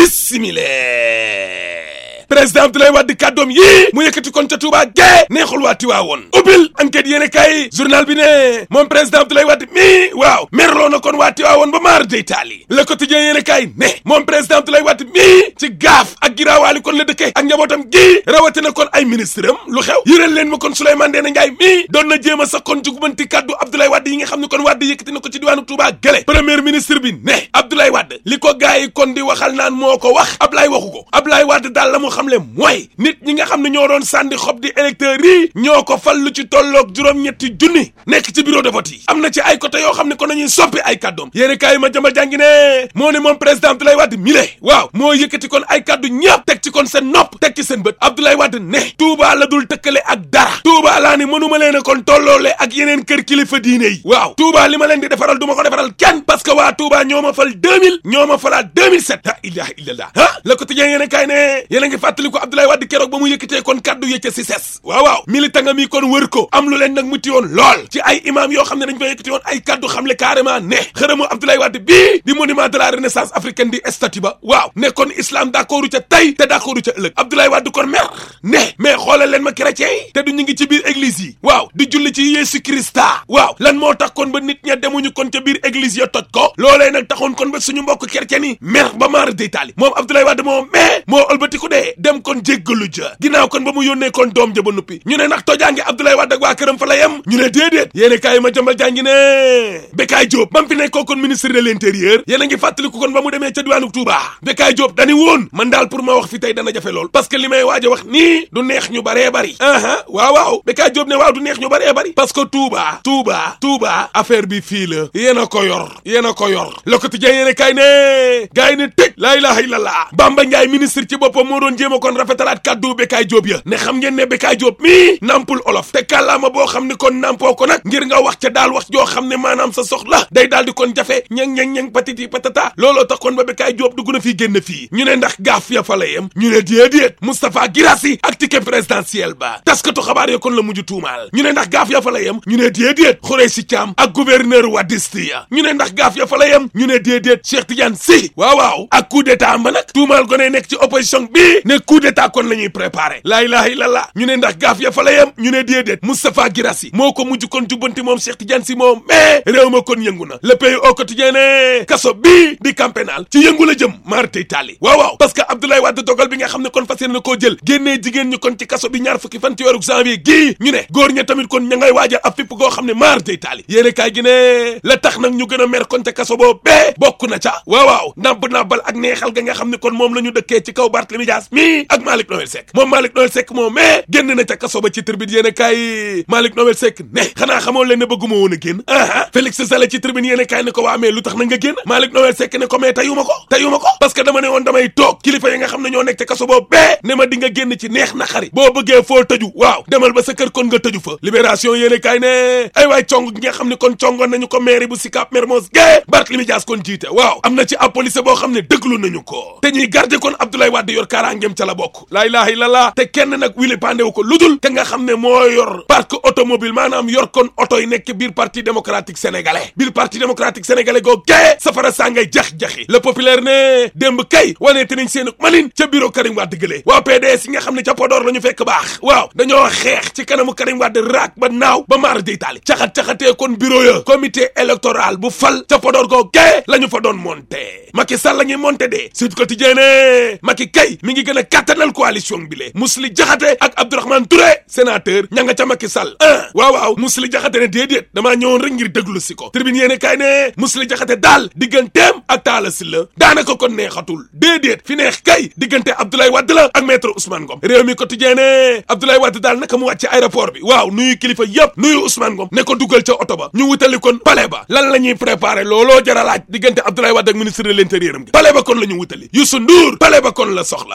bismillah président Abdoulaye Wade kàddoom yii mu yëkkati kon ca Touba gee neexul waa Tiwaawoon ubbil enquête yéene kay journal bi ne moom président Abdoulaye Wade mi waaw merloo na kon waa Tiwaawoon ba maar day taali le quotidien yéene kay ne moom président Abdoulaye Wade mi ci gaaf ak giraawaali kon la dëkke ak njabootam gi rawatina kon ay ministre am lu xew yëral leen ma kon Souleymane Ndéné Ndiaye mi doon na jéem a sax kon jugubanti kàddu Abdoulaye Wade yi nga xam ne kon Wade yëkkati na ko ci diwaanu Touba gële premier ministre bi ne Abdoulaye Wade li ko gars yi kon di waxal naan moo ko wax Ablaye waxu ko Ablaye Wade daal la mu xam le mooy nit ñi nga xam ne ñoo doon sànni xob di électeurs yi ñoo ko fal lu ci tolloog juróom-ñetti junni nekk ci bureau de vote yi am na ci ay côté yoo xam ne kon nañuy soppi ay kàddoom yéeni kaay ma jëmbal jàngi ne moo ne moom président Abdoulaye Wade mi le waaw moo yëkkati kon ay kàddu ñëpp teg ci kon seen nopp teg ci seen bët Abdoulaye Wade ne Touba la dul tëkkale ak dara Touba laa ni mënuma leen a kon tolloole ak yeneen kër kilifa diine yi waaw Touba li ma leen di defaral du ma ko defaral kenn parce que waa Touba ñoo ma fal 2000 ñoo ma falaat 2007 la ilaha illallah ah le quotidien yéen a kaay ne yéen a ngi fàttali ko Abdoulaye Wade keroog ba mu yëkkatee kon kaddu yëcca si ses waaw waaw militant nga mi kon wër ko am lu leen nag muti woon lool ci ay imam yoo xam ne dañ fa yëkkati woon ay kaddu xam le carrément ne xërëmu Abdoulaye Wade bii di monument de la renaissance africaine di statue ba waaw ne kon islam d'accordu ca tey te d'accordu ca ëllëg Abdoulaye Wade kon mer ne mais xoolal leen ma chrétien yi te du ñu ngi ci biir église yi waaw di julli ci Yeesu Krista waaw lan moo tax kon ba nit ña demuñu kon ca biir église ya toj ko loolee nag taxoon kon ba suñu mbokk chrétien yi mer ba maar day taali moom Abdoulaye Wade moo mais moo ëlbatiku dee dem kon jéggalu ja ginnaaw kon ba mu yónnee kon doom ja ba nuppi ñu ne ndax tojaange Abdoulaye Wade ak waa këram fa la yem ñu ne déedéet yéene kaay ma jambal jàngi ne Bekaay Diop ba mu fi nekkoo kon ministre de l'intérieur yéen a ngi fàttaliku kon ba mu demee ca diwaanu Touba Bekaay Diop dani woon man daal pour ma wax fi tey dana jafe lool parce que li may waaj a wax nii du neex ñu baree bari aha waaw waaw Bekaay Diop ne waaw du neex ñu baree bari parce que Touba Touba Touba affaire bi fii la yéen a ko yor yéen a ko yor Le Quotidien yéen a kaay ne gars yi ne tëj laa ilaha illallah Bamba Ndiaye ministre ci boppam moo doon jéem a kon rafetalaat kaddu Bekaay Diop ya ne xam ngeen ne Bekaay Diop mii nampul olof te kàllaama boo xam ne kon nampoo ko nag ngir nga wax ca daal wax joo xam ne maanaam sa soxla day daal di kon jafe ñeng ñeng ñeng patiti patata looloo tax kon ba Bekaay Diop dugg na fii génn fii ñu ne ndax gaaf ya fa la yem ñu ne déedéet Moustapha Guirassy ak ticket présidentiel ba taskatu xabaar ya kon la mujj tuumaal ñu ne ndax gaaf ya fa la yem ñu ne déedéet Khoureychi Thiam ak gouverneur Wadiste ya ñu ne ndax gaaf ya fa la yem ñu ne déedéet Cheikh Tidiane Sy waaw waaw ak coup d'état ba nag tuumaal ko ne nekk ci opposition bi ne coup d'état kon la ñuy préparé laa ilaha illallah ñu ne ndax gaaf ya fa la yem ñu ne déedéet Moustapha Guirassy moo ko mujj kon jubbanti moom Cheikh Tidiane Sy moom mais réew ma kon yëngu na le pays au quotidien ne kaso bii di camp pénal ci yëngu la jëm maartey taali waaw waaw parce que Abdoulaye Wade dogal bi nga xam ne kon fas yéene na koo jël génnee jigéen ñi kon ci kaso bi ñaar fukki fan ci weeru janvier gii ñu ne góor ña tamit kon ña ngay waajal ab fipp goo xam ne maartey taali yéene kaay gi ne la tax nag ñu gën a mer kon ca kaso boo bee bokk na ca waaw waaw nàmp nàmpal ak neexal ga nga xam ne kon moom la ñu dëkkee ci kaw Barthélémy Dias mi ak Malick Noël Seck moom Malick Noël Seck moom mais génn na ca kaso ba ci tribune yéene kaay Malick Noël Seck ne xanaa xamoo leen ne bëgguma woon a génn aa Félix Sall ci tribune yéene kaay ne ko waa mais lu tax na nga génn Malick Noël Seck ne ko mais tayuma ko tayuma ko parce que dama ne woon damay toog kilifa yi nga xam ne ñoo nekk ca kaso boobu bee ne ma di nga génn ci neex na xari boo bëggee foo tëju waaw demal ba sa kër kon nga tëju fa libération yéene kaay ne ay waay cong gi nga xam ne kon congoon nañu ko mairie bu Sicap Mermoz gée Barthélémy Dias kon jiite waaw am na ci ab police boo xam ne dëgglu nañu ko te ñuy garder kon Abdoulaye Wade yor kaaraangeem ca la bokk laa ilaha illallah te kenn nag wili pandewu ko ludul ka nga xam ne moo yor parc automobile maanaam yor kon oto yi nekk biir parti démocratique sénégalais biir parti démocratique sénégalais goo gée safara saa ngay jax-jaxi le populaire ne démb kay waneete nañ seen manin ca bureau Karim Wade gëlee waa PDS yi nga xam ne ca Podor la ñu fekk baax waaw dañoo xeex ci kanamu Karim Wade raak ba naaw ba maar day taali caxat-caxatee kon bureau ya comité électoral bu fal ca Podor goo gée la ñu fa doon monté Macky Sall la ñuy monté de Sud Quotidien ne Macky kay mi ngi gën a kàttanal coalition bi le Mously Diakhaté ak Abdourahmane Touré sénateur ña nga ca Macky Sall ah waaw waaw Mously Diakhaté ne déedéet damaa ñëwoon rek ngir déglu si ko tribune yéene kaay ne Mously Diakhaté daal digganteem ak Talla Sylla daanaka kon neexatul déedéet fi neex kay diggante Abdoulaye Wade la ak maître Ousmane Ngom réew mi quotidien ne Abdoulaye Wade daal naka mu wàcc ci aéroport bi waaw nuyu kilifa yëpp nuyu Ousmane Ngom ne ko dugal ca oto ba ñu wutali kon palais ba lan la ñuy préparé looloo jar a laaj diggante Abdoulaye Wade ak ministre de l'intérieur am gi palais ba kon la ñu wutali Youssou Ndour palais ba kon la soxla Expresso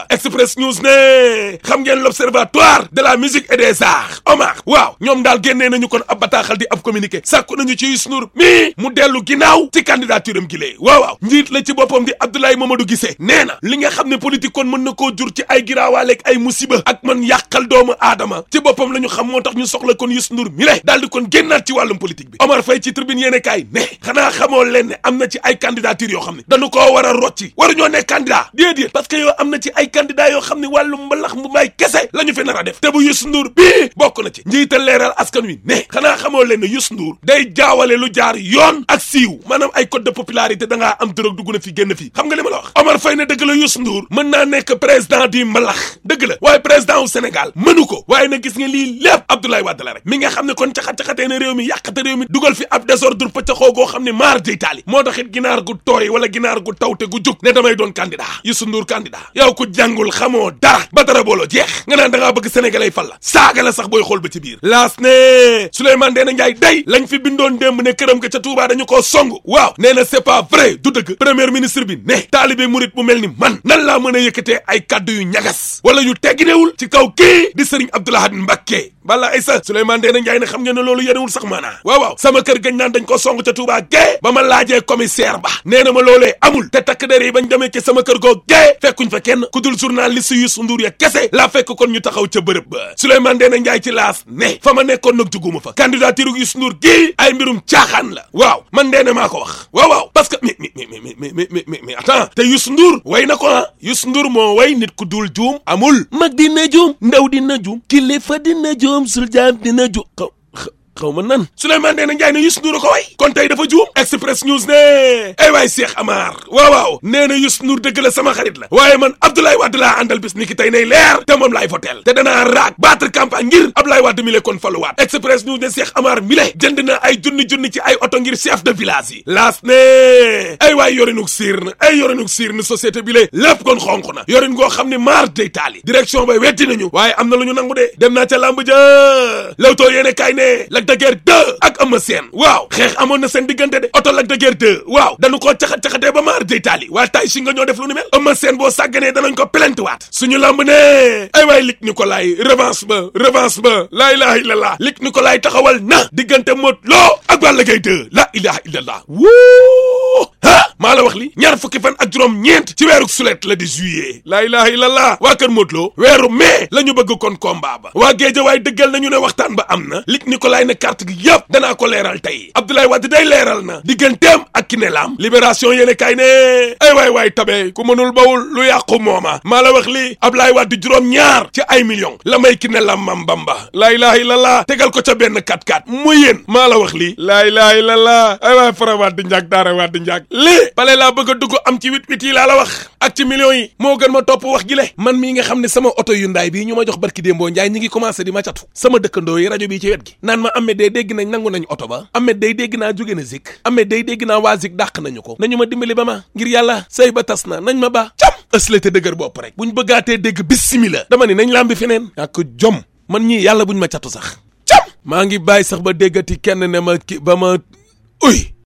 Express News ne xam ngeen l'observatoire de la musique et des arts Omar waaw ñoom daal génnee nañu kon ab bataaxal di ab communiqué sàkku nañu ci Youssou Ndour mi mu dellu ginnaaw ci candidature am gi lee waaw waaw njiit la ci boppam di Abdoulaye Mamadou Guissé nee na li nga xam ne politique kon mën na koo jur ci ay giraawaaleeg ay musiba ak man yàqal doomu aadama ci boppam la ñu xam moo tax ñu soxla kon Youssou Ndour mi le daal di kon génnaat ci wàllum politique bi Omar Faye ci tribune yéene kaay ne xanaa xamoo leen ne am na ci ay candidature yoo xam ne dañu koo war a rocci waruñoo nekk candidat déedéet parce que yow am na ci ay candidat yoo xam ne wàllum mbalax mu may kese la ñu fi nar a def te bu Youssou Ndour bii bokk na ci njiital leeral askan wi ne xanaa xamoo leen ne Youssou Ndour day jaawale lu jaar yoon ak siiw maanaam ay code de popularité da ngaa am drogue dugg na fi génn fii xam nga li ma la wax Omar Faye ne dëgg la Youssou Ndour mën naa nekk président du mbalax dëgg la waaye président wu Sénégal mënu ko waaye na gis nga lii lépp Abdoulaye Wade la rek mi nga xam ne kon caxat-caxatee na réew mi yàqate réew mi dugal fi ab désordre pëccaxoo goo xam ne maar day taali moo tax it ginaar gu tooy wala ginaar gu tawte gu jug ne damay doon candidat Youssou Ndour candidat yow ku jàngul xamoo dara ba dara booloo jeex nga naan da ngaa bëgg sénégalais fal la saaga la sax booy xool ba ci biir laas ne Souleymane Ndéné Ndiaye day lañ fi bindoon démb ne këram ga ca Touba dañu koo song waaw nee na c'est pas vrai du dëgg premier ministre bi ne taalibe murit bu mel ni man nan laa mën a yëkkatee ay kaddu yu ñagas wala yu tegginewul ci kaw kii di Serigne Abdou Lahad Mbacké bala ay sa Souleymane Ndéné Ndiaye ne xam ngeen ne loolu yenewul sax maanaa waaw waaw sama kër gañ naan dañ ko song ca Touba gee ba ma laajee commissaire ba nee na ma loolee amul te takk der yi bañ demee ci sama kër goo gee fekkuñ fa kenn ku dul journaliste Youssou Ndour ya kese laa fekk kon ñu taxaw ca bërëb ba Souleymane Ndéné Ndiaye ci laas ne fa ma nekkoon nag juguma fa candidature Youssou Ndour gii ay mbirum caaxaan la waaw man Ndéné maa ko wax waaw waaw parce que mais mais mais mais mais mais attends te Youssou Ndour way na ko ah Youssou Ndour moo way nit ku dul juum amul mag dina juum ndaw dina juum kilifa dina juum sul jaam dina juum xaw ma nan Souleymane Ndéné Ndiaye ne Youssou Ndour ko way kon tey dafa juum Express News ne ay waay Cheikh Amar waaw waaw nee na Youssou Ndour dëgg la sama xarit la waaye man Abdoulaye Wade laa àndal bis ni ki tey nay leer te moom laay voteel te danaa raak battre campagne ngir Abdoulaye Wade mi le kon faluwaat Express News ne Cheikh Amar mi le jënd na ay junni junni ci ay oto ngir chef de village yi laas ne ay waay yorinuk siir na ay yorinuk siir na société bi le lépp kon xonq na yorin ngoo xam ne maar day taali direction bay wetti nañu waaye am na lu ñu nangu de dem naa ca làmb ja lawtoo yéene kaay ne Lac de Guiers 2 ak Eumeu Sène waaw xeex amoon na seen diggante de oto Lac de Guiers 2 waaw dañu koo caxat-caxatee ba maar day taali waaye tay si nga ñoo def lu ni mel Eumeu Sène boo sàgganee danañ ko plainte waat suñu làmb ne ay waay Luc Nicolaï revanche ba revanche ba laa ilaha illallah Luc Nicolaï taxawal na diggante Modou Lo ak Balla Gaye 2 la ilaha illallah wuu ha maa la wax li ñaar fukki fan ak juróom ñeent ci weeru sulet la di juillet laa ilaha illallah waa kër Modou Lo weeru mai la ñu bëgg kon combat ba waa géeja waay dëggal nañu ne waxtaan ba am na Luc Nicolaï ne carte gi yëpp danaa ko leeral tey Abdoulaye Wade day leeral na digganteem ak ki ne laam libération yéene kay ne ay waay waay tabe ku mënul bawul lu yàqu mooma maa la wax li Abdoulaye Wade juróom ñaar ci ay millions la may ki ne laam mam bamba laa ilaha illallah tegal ko ca benn 4-4 mu yéen maa la wax lii laa ilaha illallah ay waay fara waat di njàk daara waat di njàk lii bale laa bëgg a dugg am ci wit wit yi laa la wax ak ci millions yi moo gën ma topp wax gi le man mii nga xam ne sama oto yu ndaay bii ñu ma jox barki démboo njaay ñi ngi commencé di ma catu sama dëkkandoo yi rajo bii ci wet gi naan ma Ahmed day dégg nañ nangu nañ oto ba Ahmed day dégg naa jóge na zik Ahmed day dégg naa waa zik dàq nañu ko nañu ma dimbali ba ma ngir yàlla sëy ba tas na nañ ma ba cam ëslate dëgër bopp rek buñ bëggaatee dégg bismillah dama ni nañ lambi feneen ak jom man ñii yàlla buñ ma catu sax cam maa ngi bàyyi sax ba déggati kenn ne ma ki ba ma uy